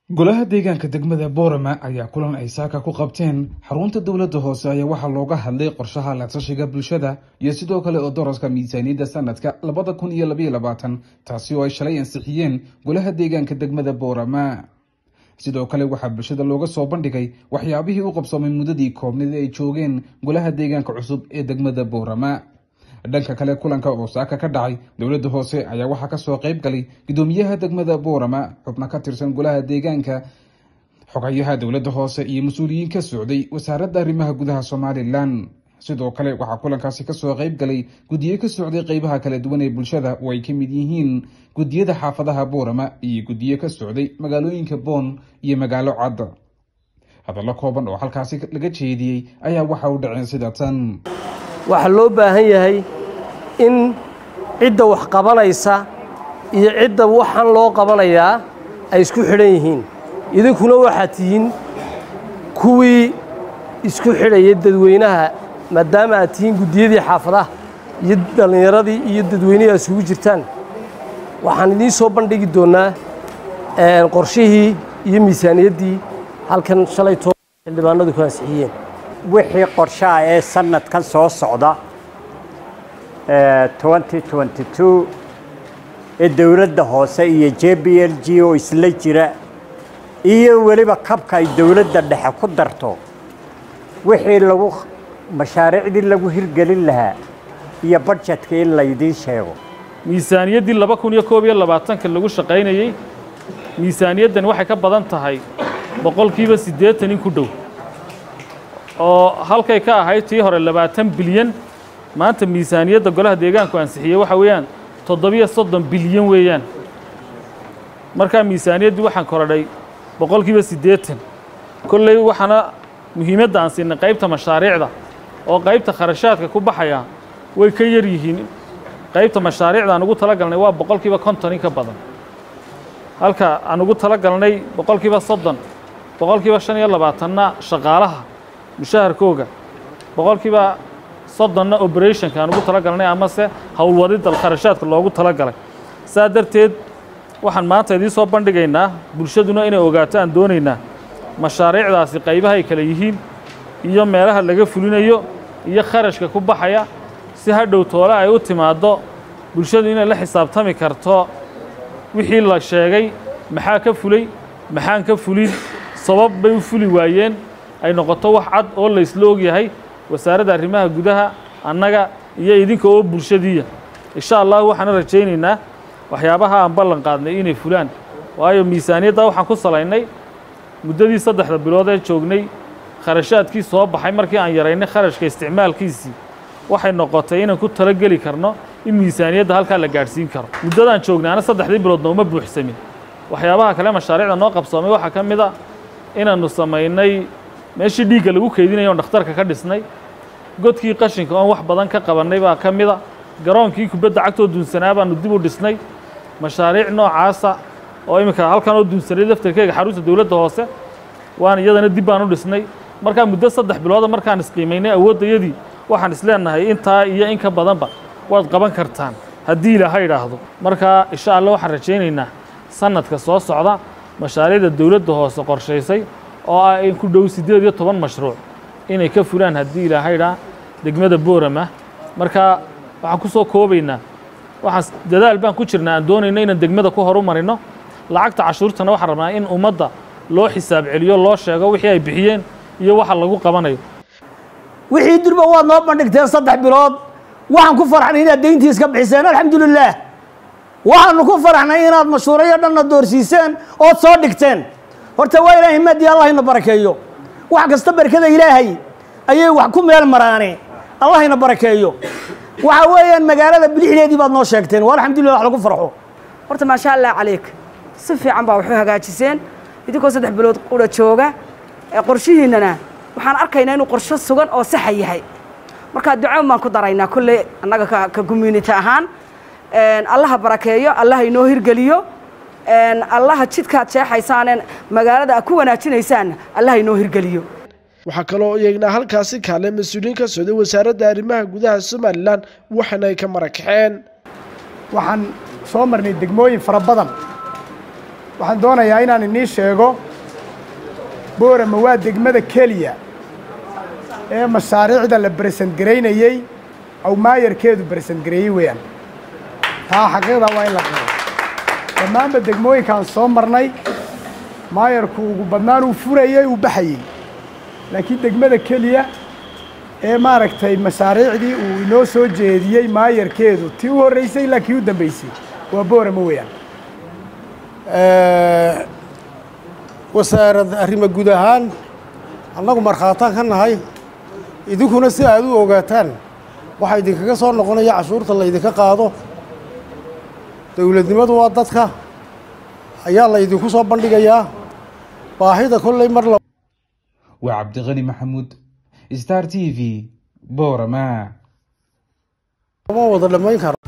golaha deegaanka degmada boorama ayaa kulan ay saaka ku qabteen xarunta dowladda hoose ayaa waxaa looga hadlay qorshaha latashiga bulshada iyo sidoo kale oo daraska miisaaniyadda sanadka labada kun iyo labaiyo labaatan taasi oo ay shalay ansixiyeen golaha deegaanka degmada boorama sidoo kale waxaa bulshada looga soo bandhigay waxyaabihii u qabsoomay muddadii koobnid ay joogeen golaha deegaanka cusub ee degmada boorama dhanka kale kulanka oo saaka ka dhacay dowladda hoose ayaa waxaa kasoo qayb galay gudoomiyaha degmada boorama xubno ka tirsan golaha deegaanka xogayaha dowladda hoose iyo mas-uuliyiin ka socday wasaaradda arrimaha gudaha somalilan sidoo kale waxaa kulankaasi kasoo qayb galay guddiyo ka socday qeybaha kala duwan ee bulshada oo ay ka mid yihiin guddiyada xaafadaha boorama iyo guddiyo ka socday magaalooyinka boon iyo magaalo cad hadallo kooban oo halkaasi laga jeediyey ayaa waxa u dhaceen sida tan waxaa loo baahan yahay in cidda wax qabanaysa iyo cidda waxaan loo qabanayaa ay isku xidhan yihiin idinkuna waxaad tihiin kuwii isku xidhaya dadweynaha maadaama aad tihiin guddiyadii xaafadaha iyo dhallinyaradii iyo dadweynihii aad isugu jirtaan waxaan idiin soo bandhigi doonnaa qorshihii iyo miisaaniyaddii halkan shalay too xildhibaanadu ku ansixiyeen wixii qorshaha ee sanadkan soo socda ee dowladda hoose iyo j b l g oo isla jira iyo weliba kabka ay dowladda dhexe ku darto wixii lagu mashaariicdii lagu hirgelin lahaa iyo badjetka in laydiin sheego miisaaniyaddii laba kun iyo koob iyo labaatanka lagu shaqaynayey miisaaniyaddan waxay ka badan tahay boqolkiiba siddeetan in ku dhow oo halkay ka ahayd tii hore labaatan bilyan maanta miisaaniyadda golaha deegaanku ansixiyey waxa weeyaan toddobiyo soddon bilyan weeyaan markaa miisaaniyaddii waxaan korodhay boqolkiiba siddeetan kolley waxaana muhiimadda aan siinay qaybta mashaariicda oo qaybta kharashaadka ku baxaya way ka yar yihiin qaybta mashaariicda aan ugu tala galnay waa boqolkiiba konton in ka badan halka aan ugu tala galnay boqolkiiba soddon boqolkiiba shan iyo labaatanna shaqaalaha mushaharkooga boqolkiiba soddonna operationka aan ugu tala galnay amase howlwadidda kharashaadka loogu tala galay saa darteed waxaan maanta idiin soo bandhigaynaa bulshaduna inay ogaato aan doonaynaa mashaariicdaasi qaybaha ay kale yihiin iyo meelaha laga fulinayo iyo kharashka ku baxaya si hadhow toole ay u timaaddo bulshadu inay la xisaabtami karto wixii la sheegay maxaa ka fulay maxaan ka fulin sabab bay u fuli waayeen ay noqoto wax cad oo la isla og yahay wasaaradda arrimaha gudaha annaga iyo idinka oo bulshadiiya insha allah waxaana rajaynaynaa waxyaabaha aan ballan qaadnay inay fulaan waayo miisaaniyadda waxaan ku salaynay muddadii saddexda bilood ee joognay kharashaadkii soo baxay markii aan yaraynay kharashka isticmaalkiisii waxay noqotay inaan ku talageli karno in miisaaniyadda halkaa la gaadhsiin karo muddadaan joognay ana saddexdii biloodna uma buuxsamin waxyaabaha kale mashaariicda noo qabsoomay waxaa ka mid a inaannu samaynay meeshii dhiigga lagu keydinaya oon dhakhtarka ka dhisnay godkii qashinka oon wax badan ka qabannay baa ka mid a garoonkii kubadda cagtoo duunsanaa baannu dib u dhisnay mashaariic noocaasa oo iminka halkan oo duunsanay laftarkeega xarunta dowladda hoose waan iyadana dib baan u dhisnay markaa muddo saddex bilooda markaan isqiimaynay awooddayadii waxaan isleenahay intaa iyo in ka badanba waad qaban kartaan haddii ilaaha idhaahdo markaa insha allah waxaan rajaynaynaa sanadka soo socda mashaariicda dowladda hoose qorshaysay oo ah in ku dhow siddeed iyo toban mashruuc inay ka fulaan haddii ilaaha idhaa degmada boorama markaa waxaan ku soo koobaynaa waxaan dadaal baan ku jirnaa aan doonayno inaan degmada ku horu marino lacagta cashuurtana waxaan rabnaa in ummadda loo xisaab celiyo loo sheego wixii ay bixiyeen iyo waxa lagu qabanayo wixii durba waad noo bandhigteen saddex bilood waxaan ku faraxnay inaad deyntii iska bixiseen alxamdulilaah waxaanu ku faraxnay inaad mashhuurayo dhanna doorsiiseen ood soo dhigteen horta waa ilaahay maadii allah ina barakeeyo wax kasta barkada ilaahay ayay wax ku meel maraane allah ina barakeeyo waxa weeyaan magaalada bilixdeedii baad noo sheegteen waa alxamdulillah wax lagu farxo horta maasha allah calayk si fiican baa waxu hagaajiseen idinkoo saddex bilood qura jooga qorshihiinnana waxaan arkaynaa inuu qorsho sugan oo saxa yahay markaa duco baan ku daraynaa kolley annaga ka community ahaan allaha barakeeyo allaha inoo hirgeliyo allaha jidkaad jeexaysaaneen magaalada aad ku wanaajinaysaan allaha inoo hirgeliyo waxaa kaloo iyagnaa halkaasi kaale mas-uuliyiin ka socday wasaaradda arrimaha gudaha somalilan waxaana ay ka marakaxeen waxaan soo marnay degmooyin fara badan waxaan doonayaa inaan inii sheego boorama waa degmada keliya ee mashaariicda la beresent garaynayey aw maayarkeedu beresent gareeyey weeyaan taa xaqiiqda waa in la qiro dhammaanba degmooyinkaan soo marnay maayarku ugu badnaan uu furayey uu baxayey laakiin degmada keliya ee maaragtay mashaariicdii uu inoo soo jeediyey maayarkeedu tii u horreysay ilaa kii u dambeysay waa boorama weeyaan wasaarad arrimo guud ahaan annagu markhaataan ka nahay idinkuna si aad u ogaataan waxaa idinkaga soo noqonaya cashuurta laydinka qaado dowladnimadu waa dadka ayaa laydinku soo bandhigayaa baahida kolley mar waa cabdiqani maxamuud star t v boorama lama wada dhammayn karo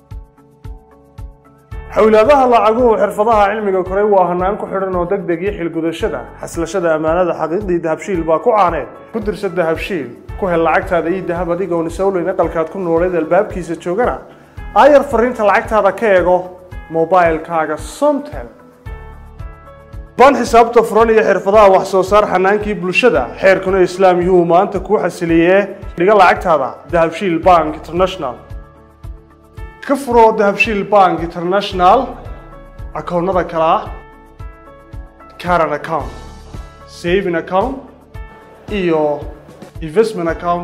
xowlaadaha lacaguhu xirfadaha cilmiga koray waa hanaan ku xidhan oo deg deg iyo xilgudashada xaslashada ammaanada xaqiiqdii dahabshiil baa ku caaneed ku dirsa dahabshiil ku hel lacagtaada ii dahab adigoon isowleyn aqalkaad ku nooleed albaabkiisa joogana aayar fariinta lacagtaada ka eego mobailkaaga somtel baan xisaabta furan iyo xirfadaha wax soo saar xanaankii bulshada xeerkuna islaam yuhuu maanta kuu xasiliyee dhiga lacagtaada dahabshiil bank international ka furo dahabshiil bank international akoonnada kale ah caran account saving account iyo investment account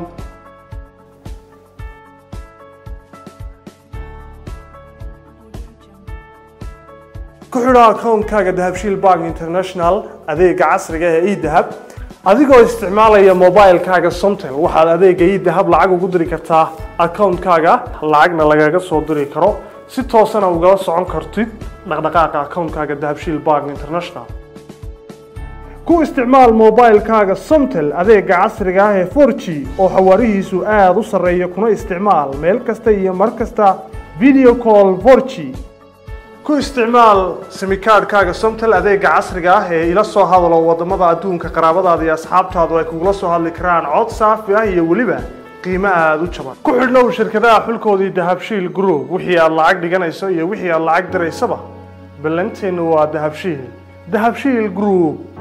ku xidho akoonkaaga dahabshiil bank international adeega casriga ee edahab adigoo isticmaalaya mobilkaaga somtel waxaad adeega edahab lacag ugu diri kartaa akoonkaaga lacagna lagaga soo diri karo si toosana ugala socon kartid dhaqdhaqaaqa akoonkaaga dahabshiil bank international ku isticmaal mobilkaaga somtel adeega casriga ah ee 4g oo xawaarihiisu aada u sarreeya kuna isticmaal meel kasta iyo mar kasta video call 4g ku isticmaal simikaadhkaaga somtel adeega casriga ah ee ila soo hadalo wadamada adduunka qaraabadaada iyo asxaabtaadu ay kugula soo hadli karaan cod saafi ah iyo weliba qiimo aada u jaban ku xidhnow shirkadaha xulkoodii dahabshiil group wixii aad lacag dhiganayso iyo wixii aad lacag diraysaba ballanteennu waa dahabshiil dahabshiil group